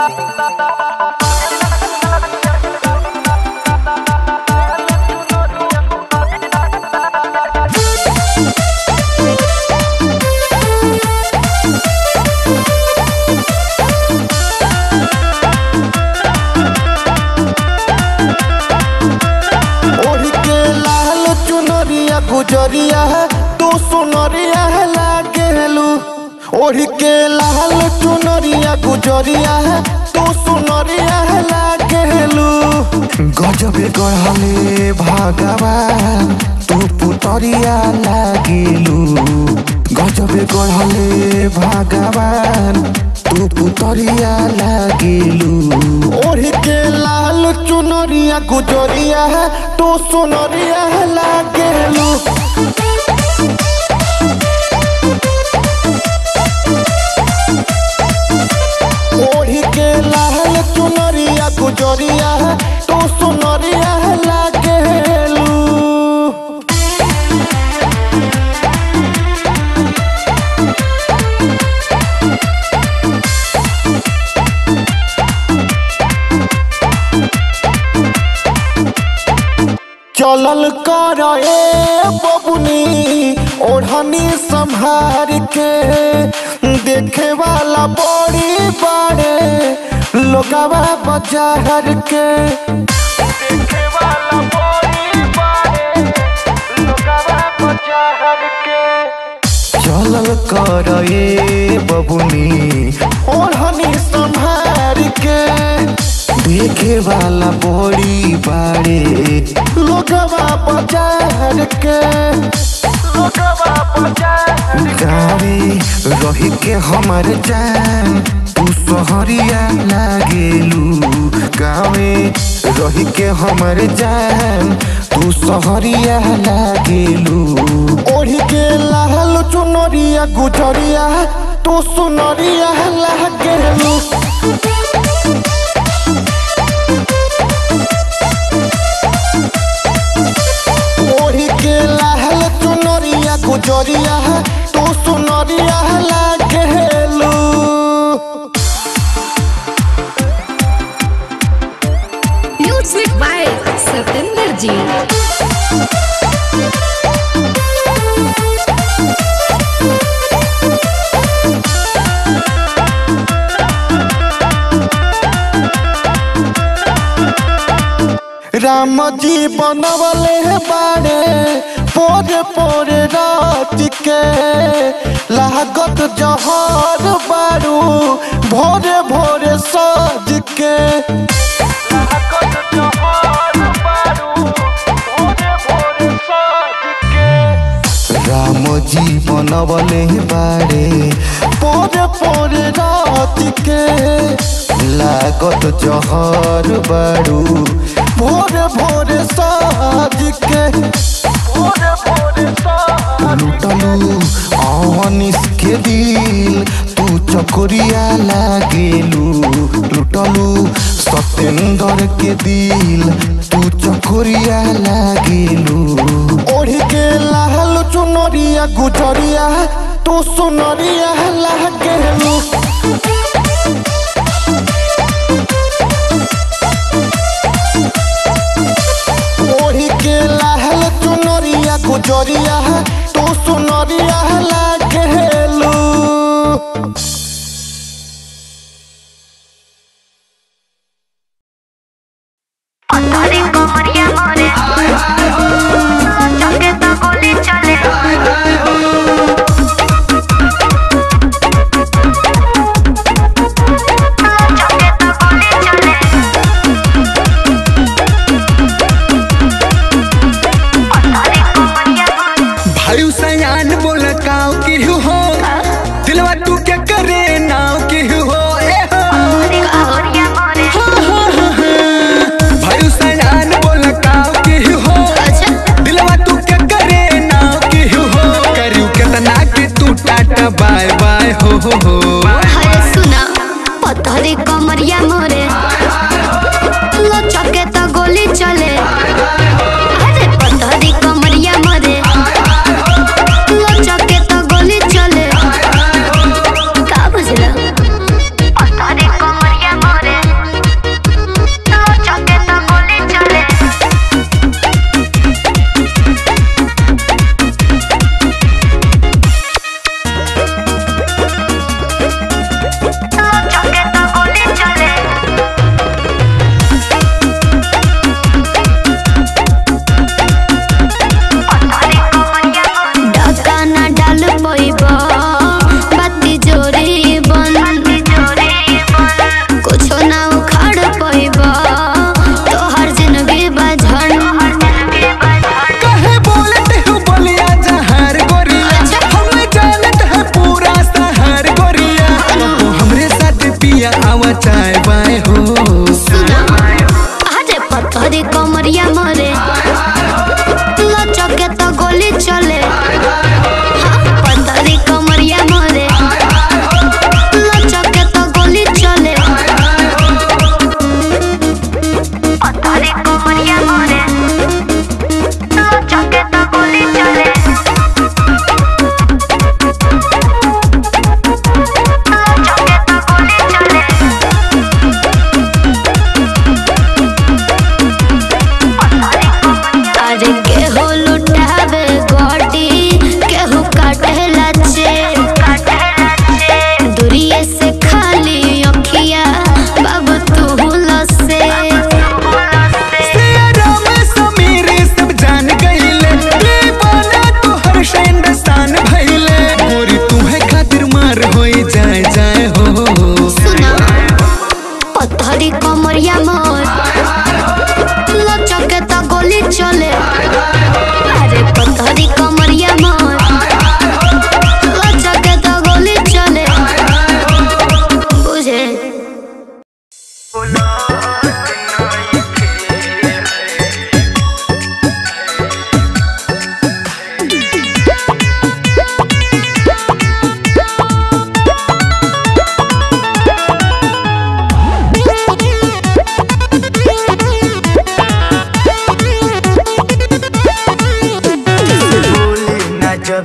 ओढ़ के लाल चुनरिया गुजरिया तू सुनरिया लागेलू ओढ़ के लाल चुनरिया गुजरिया तू सुनरिया लागेलू गजबे गढ़ले भगवान तू पुतरिया लागेलू गजबे गढ़ले भगवान तू पुतरिया लागेलू ओढ़ के लाल चुनरिया गुजरिया तू सुनरिया लागेलू ओढ़ के लाल चुनरिया गुजरिया तू सुनरिया लागेलू चलल कर ए बबुनी ओढ़नी संभार के देखे वाला बड़ी बड़े लोगवा बाजार के देखे वाला बड़ी बड़े लोगवा बाजार के चलल कर ए बबुनी ओढ़नी संभार के देखे वाला बड़ी बाड़े लोगवा बाजार के लोगवा बाजार गावे रही के हमर जान तू सहरिया लागेलू गावे रही के हमर जान तू सहरिया लागेलू ओढ़ी के लाल चुनरिया गुजरिया तू सुनरिया लागेलू ओढ़ी के लाल चुनरिया गुजरिया तू सुनरिया लागेलू म्यूजिक बाय सतेंद्र जी राम जी बनवले बाड़े पोरे पोरे रात के लागत जहर बारू भोरे भोरे सज के लागत जहर बारू भोरे भोरे सज के राम जी बनवले बाड़े पोरे पोरे रात के लागत जहर बारू भोरे भोरे साज के भोरे भोरे लुटलू अनिस के दिल तू चकोरिया लागेलू लुटलू सतेंद्र के दिल तू चकोरिया लागेलू ओढ़ के लाल चुनरिया गुजरिया तू सुनरिया लागेलू ओढ़ी के लाल चुनरिया गुजरिया तू सुनरिया लागेलू अरे कमरिया मोरे चंगे तो गोली चले चंगे तो गोली चले अरे कमरिया मोरे भाई सयान बोला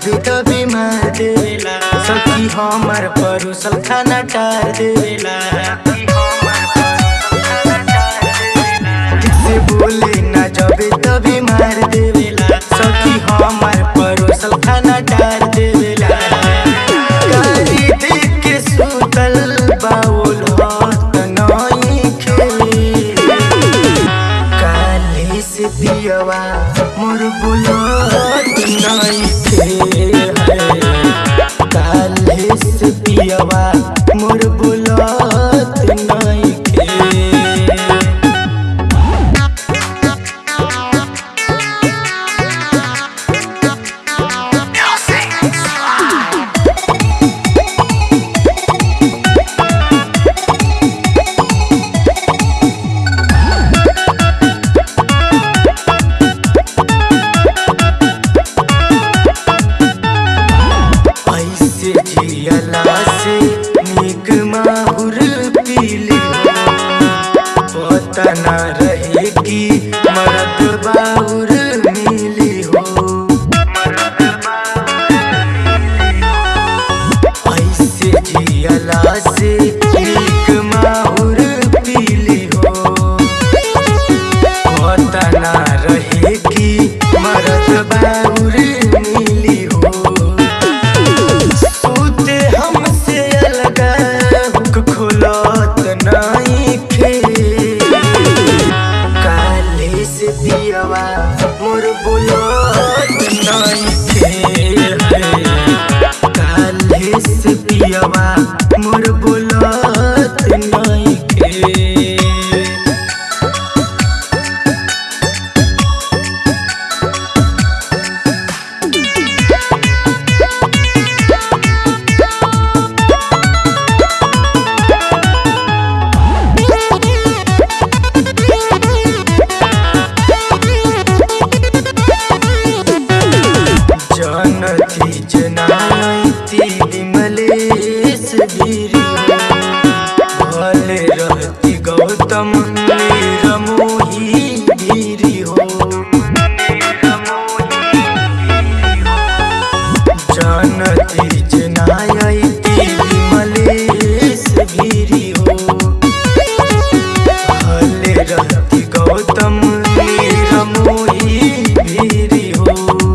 जबे तबे मार देवेला सखी हमर परोसल खाना टार देवेला से बोले ना जबे तबे मार देवेला सखी हमर परोसल खाना टार देवेला गाली देख के सुतल बाउल हाथ नई खेले काले से पियवा मोर बुलत नहीं थे काले से पियवा मोर बुलत नहीं थे ऐसे जियला से निक माहुर पीली पता न रहे कि मरद बाहुर मिली हो ऐसे जियला से निक माहुर पीली हो पता न रहे कि मरद बाहुर मिली हो सूते हमसे अलग हुक खुलत नहीं खे काले से पियवा मोर बुलत नहीं खे काले से पियवा मोर बुलत नहीं खे जानती जनाती विमलेश गिरी भले रहती गौतम निरमोही गिरी हो जानती जनाती विमलेश गिरी हो भले रहती गौतम निरमोही गिरी हो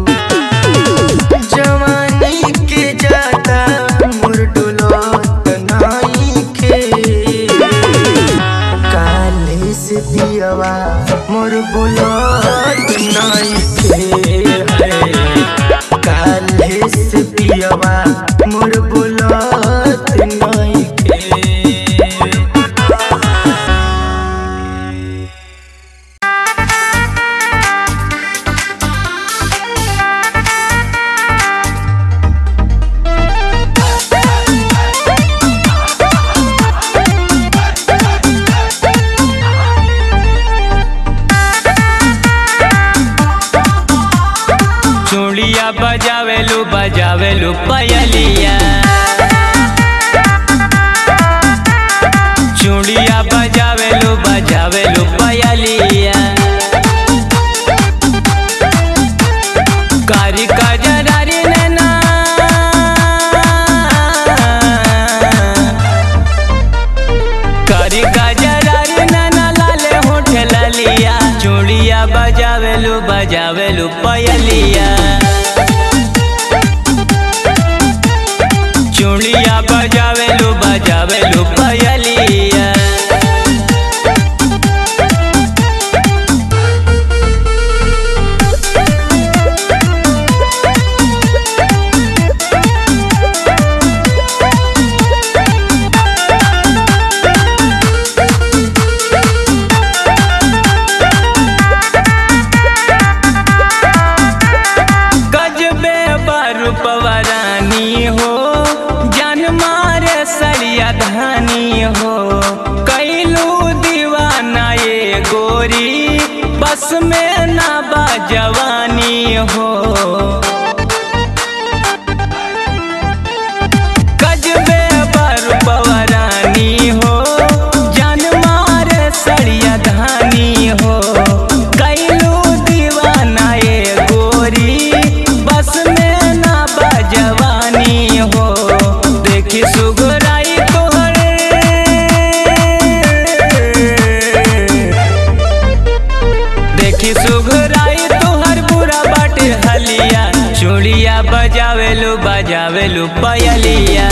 जवानी के जाता मोर डोलत नाई के काले से पियवा मोर बोलत नाई के काले से पियवा मोर बोलत नाई के चूड़िया बजावेलू बजावेलू पयलिया चूड़िया बजावेलू बजावेलू पयलिया कारी कजरारी नैना कारी कजरारी नैना लाले होठ ललिया चूड़िया बजावेलू बजावेलू पयलिया चूड़िया बजावेलू बजावेलू पयलिया गजबे बरूपवरानी हो जान मारे सरिया धानी हो कैलू दीवाना ये गोरी बस में ना बा जवानी हो गजबे बरूपवरानी हो जान मारे सरिया धानी हो कैलू दीवाना ये गोरी बस में ना बा बजावेलू बजावेलू पयलिया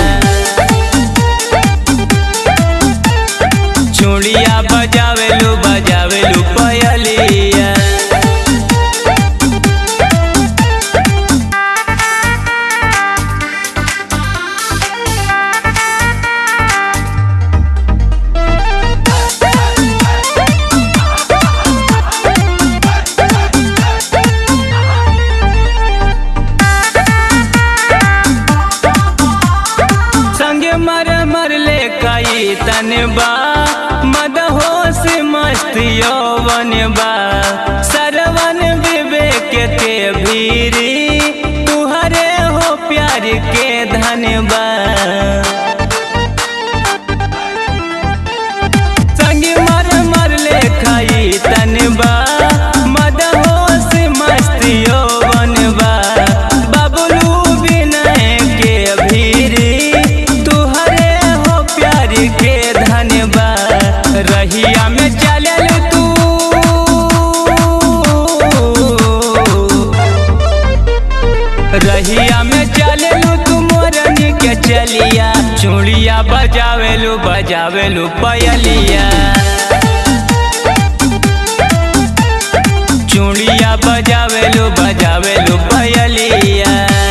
चूड़िया बजावेलू बजावेलू पयलिया संगे मर मर ले कई तनबा मदहोश मस्त यौवन बा सरवन विवेक के भीरी तुहरे हो प्यार के धनबा संगे मर मर ले खाई तनबा मदहोश मस्त यौवन बा बबलू विनय के भीरी तुहरे हो प्यार के धनबा रहिया में चलल तू रहिया में चललू तू मोरनी के चलिया चूड़िया बजावेलू बजावेलू पयलिया चूड़िया बजावेलू बजावेलू पयलिया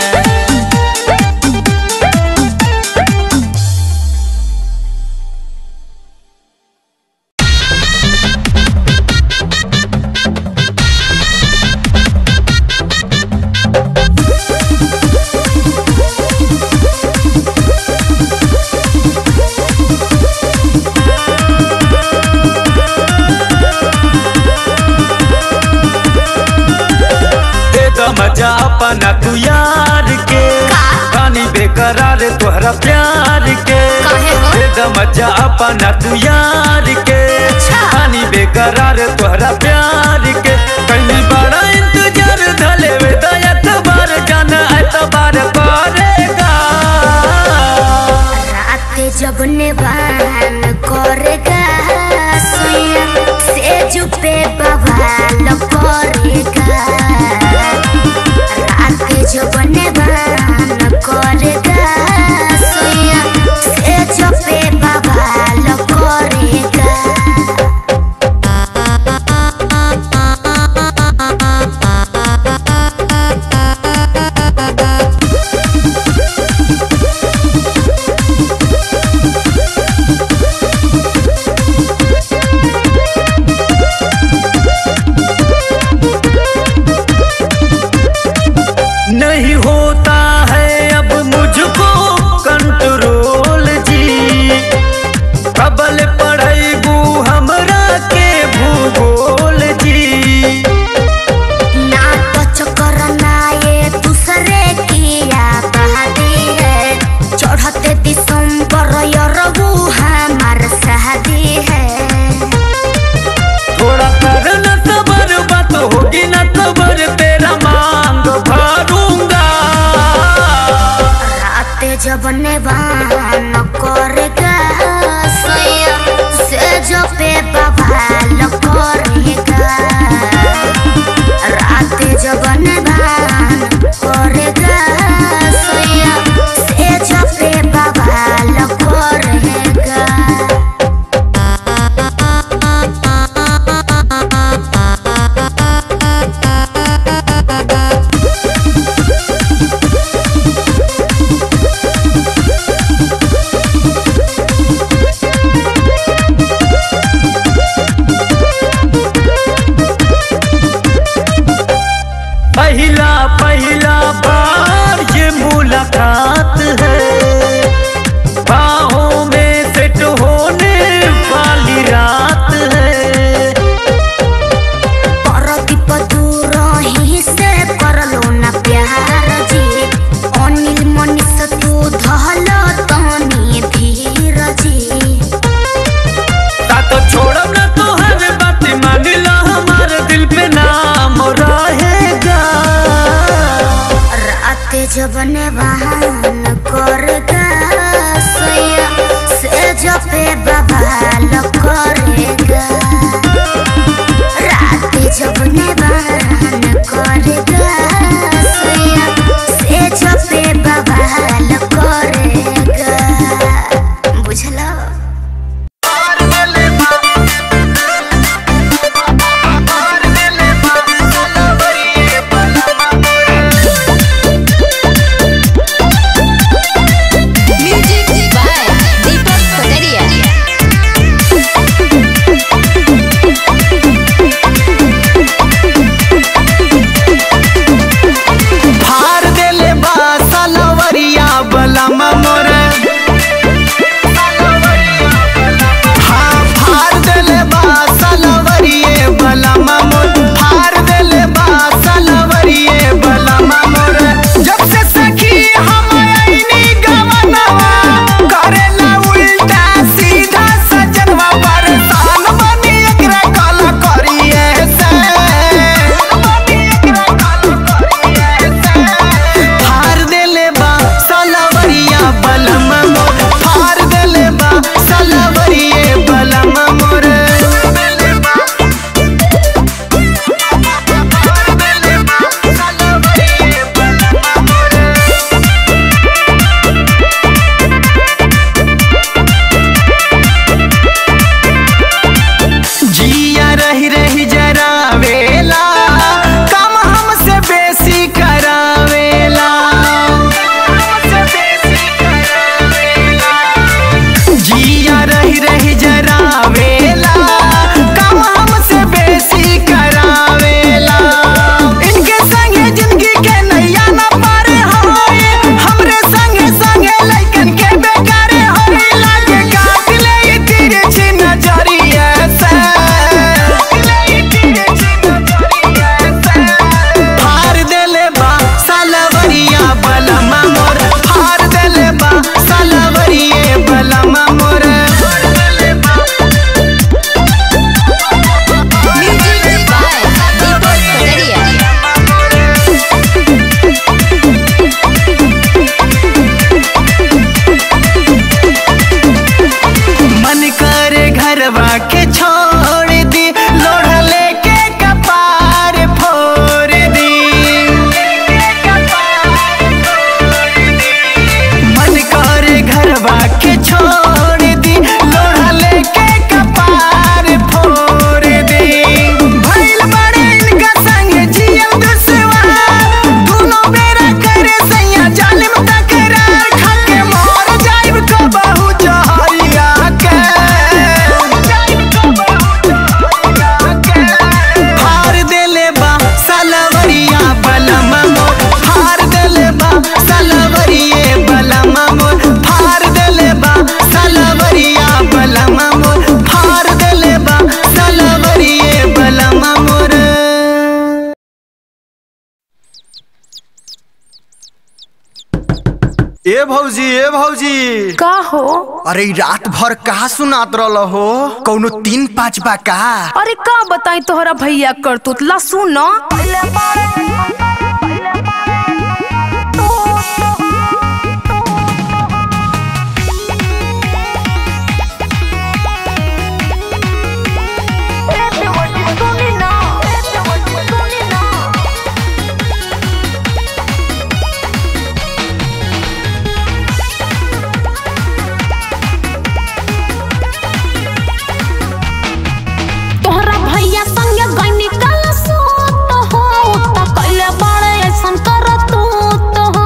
दे दो मजा अपना तू यार के रानी बेकरार तोहरा प्यार के काहे हो? दे दो मजा अपना तू यार के रानी बेकरार तोहरा प्यार के कहीं बड़ा इंतजार धले वे तो एतबार जाना एतबार करेगा रात जब निवान करेगा सुइया से जुपे बवाल करेगा रात जब निवान करेगा सुइया से जुपे बवाल करेगा नहीं होता है अब मुझको कंट्रोल जी प्रबल पढ़ेगू हमरा के भूगोल जी ना तो चक्कर ना ये दूसरे की आबादी है चढ़ते दिसंबर यरबू हमार शादी है थोड़ा कर न सबर बात होगी न सबर तेरा मांग भरूंगा रात जब नेवान करेगा सैया से जो पे बवाल करेगा रात जब नेवान करेगा सैया से जो पे बवाल करेगा पहला पहला बार ये मुलाकात है बाहों में सेट होने वाली रात है परदीप दूर ही से करलो ना प्यार जी अनिल मनीष तू धल तनी धीर जी साथ छोड़ब ना तो हर बात मान ला हमारे दिल पे नाम रहेगा रात जब नेवान करेगा सैया से जपे बवाल करेगा रात जब नेवान करेगा सैया से जब ए भौजी ए भौजी का हो अरे ई रात भर कहा सुनात रहल हो कौनो तीन पाँच बा का अरे का बताई तोहरा भैया कर तू ला सुन तोहरा भैया संगे गईनी कल सोत हो त कइले बड़े ऐसन करत तो हो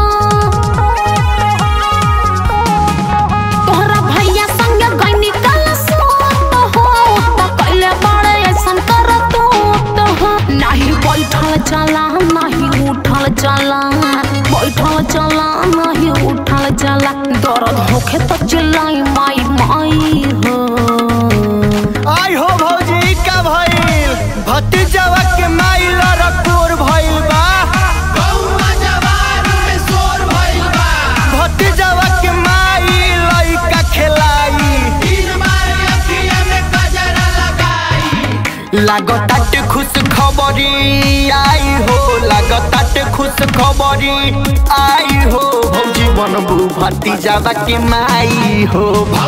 तोहरा भैया संगे गईनी कल सोत हो त कइले बड़े ऐसन करत तो हो नाही बैठल चला नाही उठल चला बैठल चला नाही उठल चला दर्द होखे त चिल्लाई माई माई हो आई हो भौजी का भइल भतीजवा के माइल रकोर भइल बा भतीजवा के माइल लइका खेलाई लागताट खुश खबरी आई हो लागताट खुश खबरी आई हो भौजी बनबू भतीजवा के माई हो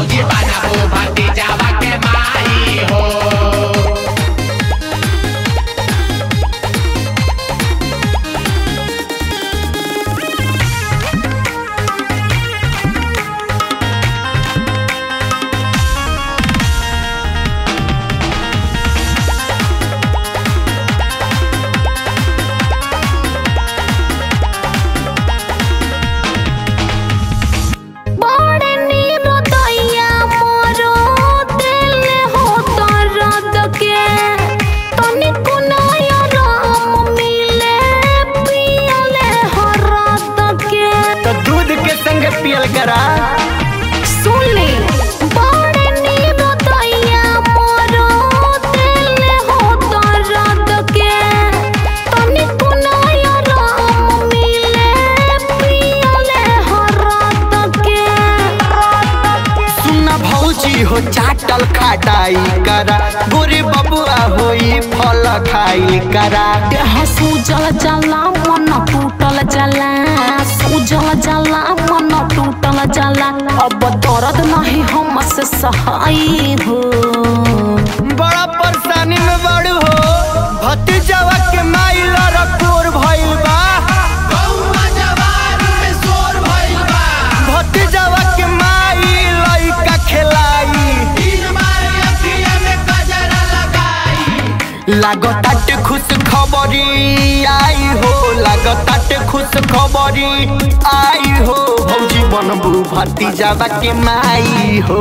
बड़े नीरो दैया मोरो दिल हो दर्द के तनिको नया राम मिले पियले हरद के तो दूध के संग पियल करा सुन ले बड़े नीरो दैया मोरो दिल हो दर्द के तनिको नया राम मिले पियले हरद के सुना भौजी हो चाटल खाटाई करा गोरे बबुआ होई फल खाई करा देह सूजल जला मन टूटल जला सूजल जला मन टूटल जला अब दर्द नहीं हमसे सहाय हो बड़ा परेशानी में बड़ू हो भतीजवा के माइल रकोर भइल बा भतीजवा के माइल लइका खेलाई लागताट खुश खबरी आई हो लागताट खुश खबरी आई हो भौजी बनबू भतीजवा के माई हो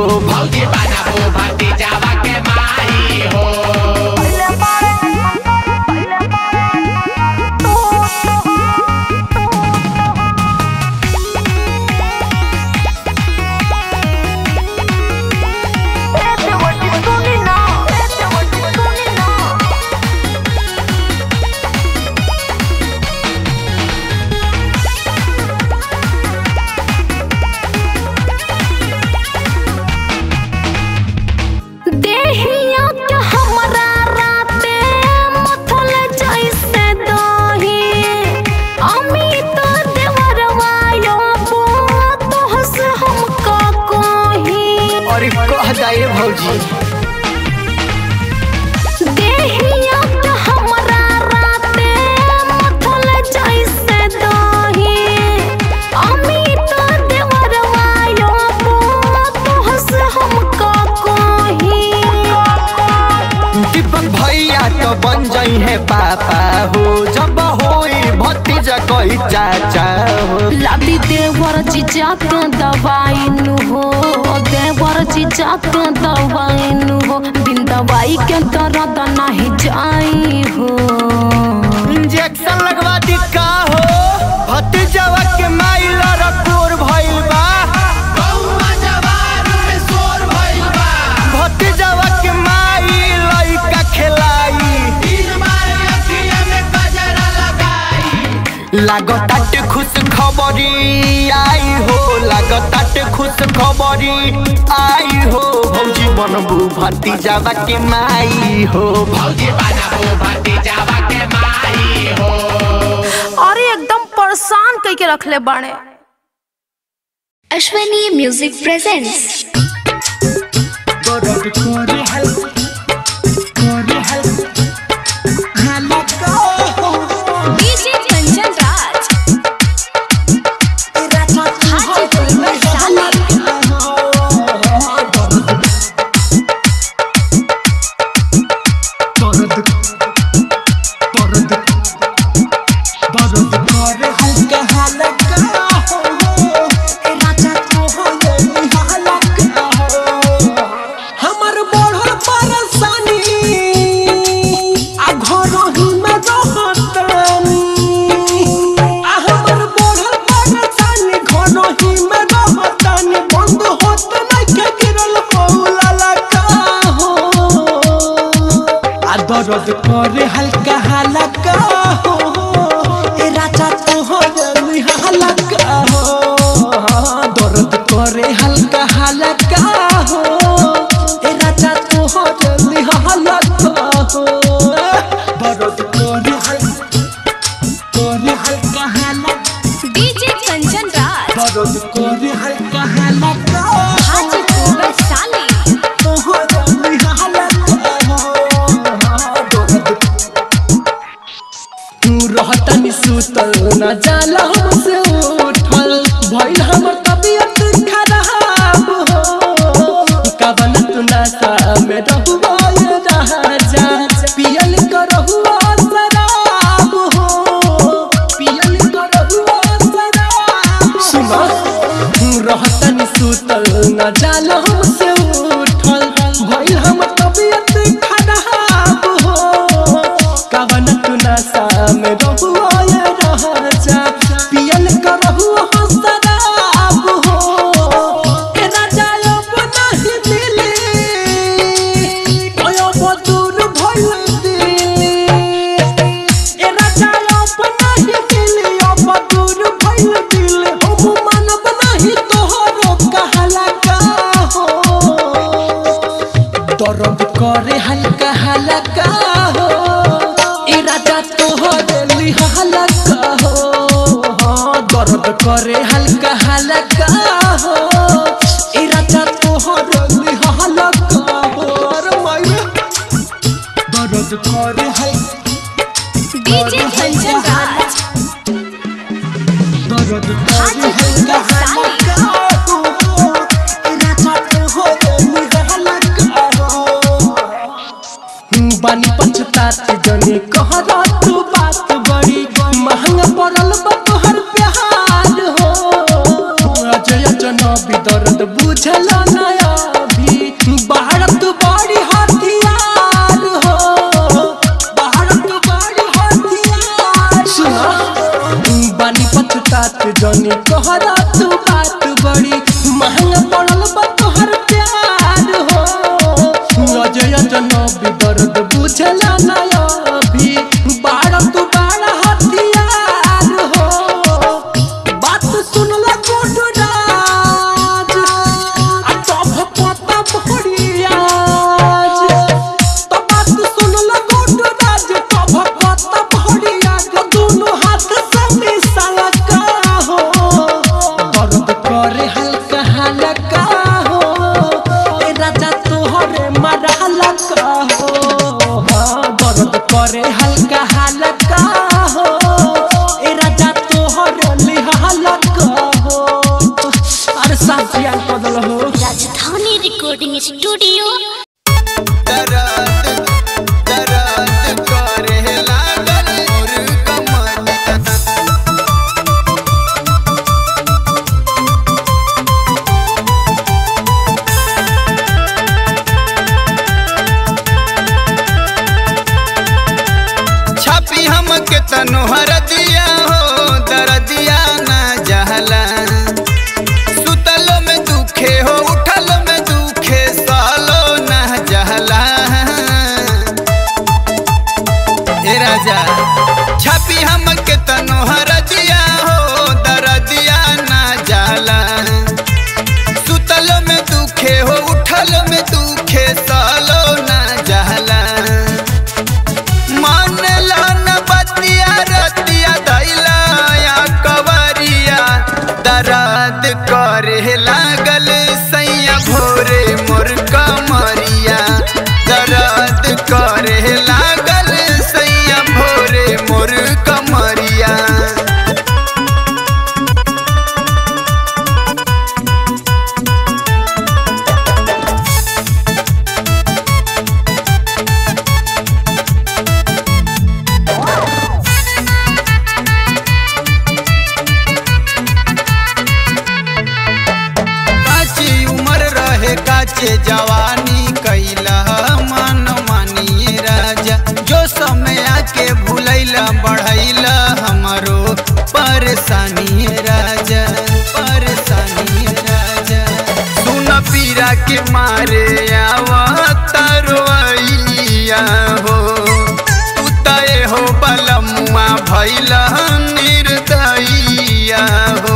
देहिया के हमरा राते मथल जैसे दही अमित देवरवा यो तोहस हम का कही और कह जाए भौजी देहिया के हमरा राते मथल जैसे दही अमित देवरवा यो तोहस हम का कही दीपक भैया तो बन जाई है पापा हो जब होई भतीजा कही चाचा हो लादी देवर जीजा के दवाई नु हो देवर जीजा के दवाई नु हो बिन दवाई के दर्द नहीं जाई हो इंजेक्शन लगवा दी का हो भतीजवा के माइल रकोर भइल बा भतीजवा के माइल लइका खेलाई लागताट खुश खुश खबरी आई हो लागताटे खुश खबरी आई हो भौजी बनबू भतीजावा के माई हो अरे एकदम परेशान कई के रखले बाड़े Ashwani music presents DJ Kanchan Raj Hajipur में साली हमर बढ़ल परेशानी आ घर ही में रहतनी आ हमर बढ़ल परेशानी घर ही में रहतनी बंद होत नहीं के गिरल मौला लगा हो आ दर्द करे हल्का हल्का हो ए राजा तो हो गई हल्का हो दर्द करे हल्का हल्का हो ए राजा तो हो गई हल्का हो दर्द करे हल्का करे हल्का हल्का डीजे कंचन राज दर्द करे हल्का हल्का हाजीपुर में साली तो हो गई हल्का हो दर्द तू रहतनी सुतल न जाला हमसे उठल भइल हमर तबियत खराब हो कवन तू नशा में रहुआ ये राजा पियल करहुआ शराब हो पियल करहुआ शराब सुना तू रहतनी सुतल न जाला हमसे उठल भइल हमर तबियत खराब हो कवन तू नशा में रहुआ ये राजा पियल करहुआ शराब हो ए राजा अब नहीं मिले ओयो बदूर भइल दिले ए राजा अब नहीं मिले अब बदूर भइल दिले हम मानब नहीं तोहरो कहला का हो दर्द करे हल्का हल्का हो ए राजा तो हो दिली हल्का हो हाँ, दर्द करे हल्का हल्का हो ए राजा तो हो दिली हल्का हो अरे माये दर्द करे हल्का डीजे कंचन राज दर्द करे हाजीपुर हल्का में साली हल्का हो ए राजा तो हो दिली हल्का हो बानी पछताती जने कहरा तू बात बड़ी महंगा पड़ल बा तोहर प्यार हो अजय जनबी दर्द बुझल नया भी भारत बड़ी हथियार हो भारत बड़ी हथियार सुना बानी पछतात जने कहरा तू बात बड़ी महंगा पड़ल बा तोहर प्यार हो अजय जनबी दर्द बुझल नया भी भारत बड़ा हथियार हो बात सुनला गोडू राज आ तब पता भरियाज तो बात सुनला गोडू राज तब पता भरियाज दोनों हाथ से मिसाला का हो दर्द करे हल्का हल्का हो ए राजा तोहरे मारा हल्का हो हाँ, दर्द करे हल्का हल्का हो ए राजा तोहरे लिहा हल्का हो अरे साफ जियान बदल हो राजधानी रिकॉर्डिंग स्टूडियो दर्द दर्द करे लागल मोर कमर छापी हम के तनोहर दिया हो दर्दिया ना जहला सुतलो में दुखे हो उठलो में दुखे साल काचे जवानी कैला मन मानिए राजा जो समय आके भूलैला बढ़ैला हमारो परेशानी राजा परेशानी राजा सुन पीरा के मारे आवा तरवैया हो उतए हो बलमुआ भैला निर्दयिया हो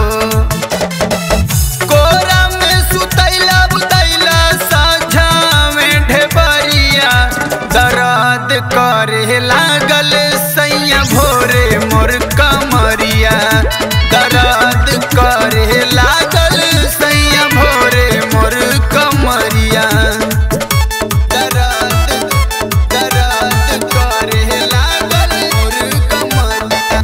कोरा में सुतैला बुतैला साझा में ढेबरिया दर्द करे लागल सैया भोरे मोर कमरिया दर्द करे लागल सैया भोरे मोर कमरिया दर्द दर्द करे लागल मोर कमरिया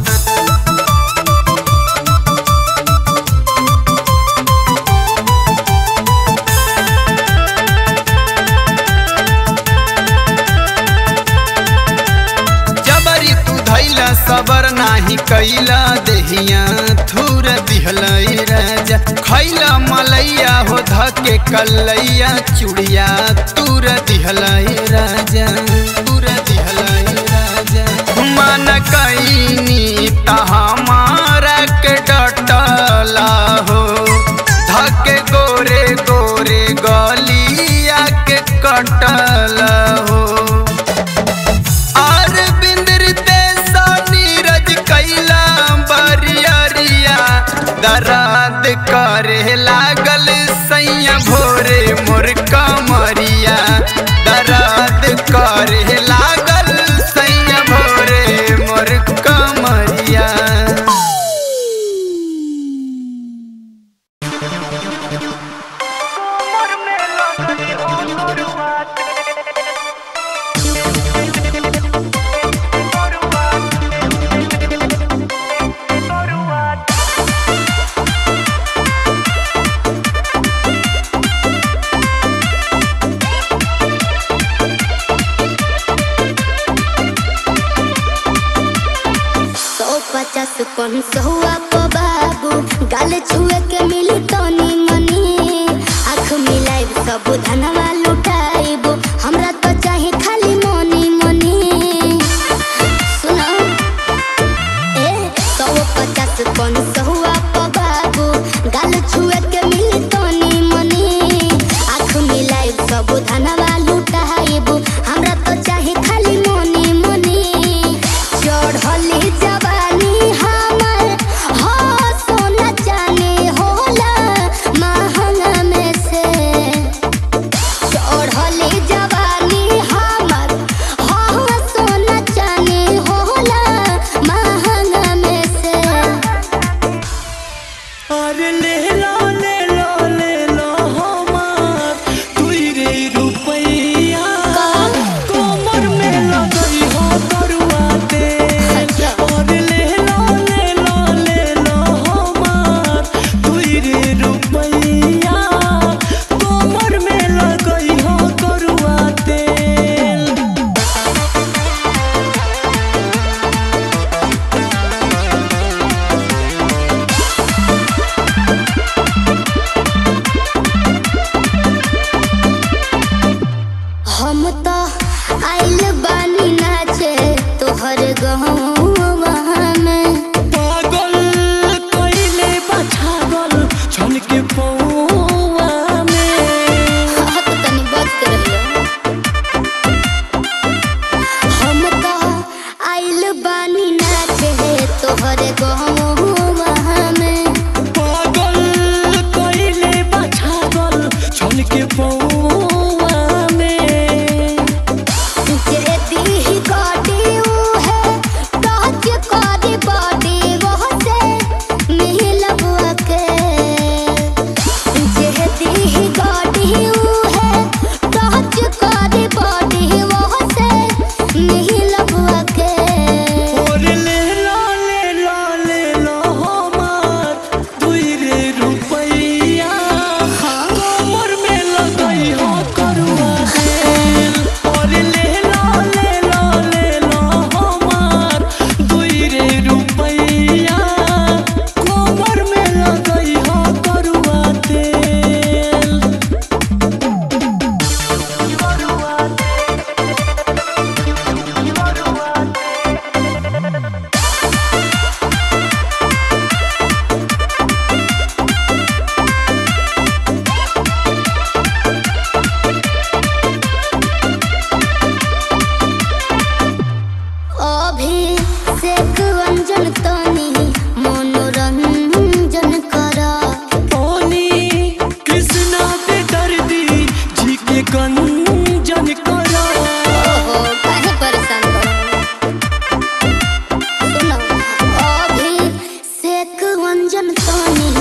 जबरी तू धैला सबर नाही कैला देहिया थूर दिहला राजा खैला मलैया हो धके कलैया चुड़िया तूर दिहला राजा तूर दिहला राजा मन कैनी त हमारा के डटला हो धके गोरे गोरे गलिया के कटला हो और बिंदरते सा नीरज कैला बरियरिया दराद करे लागल सैया भोरे मोर कमरिया दराद करे लागल सैया भोरे मोर कमरिया सौ पचास कौन सहुआ को बाबू गाल छुए के मिली तनी मनी आँख मिलाइब सब धनवा लुटाइब हमरा तो चाहे खाली मनी मनी सुनो ए सौ पचास कौन सहुआ को बाबू गाल छुए के मिली तनी मनी आँख मिलाइब सब धनवा लुटाइब हमरा तो चाहे खाली मनी मनी चढ़ली जवानी हमर हो सोना चानी होला महंगा में से चढ़ली जवानी हमर हो सोना चानी होला महंगा में से अरे ले लो ले लो ले लो हमार दुई रे रुपैया कोमर में लगई हो करुआ तेल अरे ले लो ले लो ले लो हमार दुई रे रुपैया कोमर में लगई हो करुआ तेल Thank रंजन तनी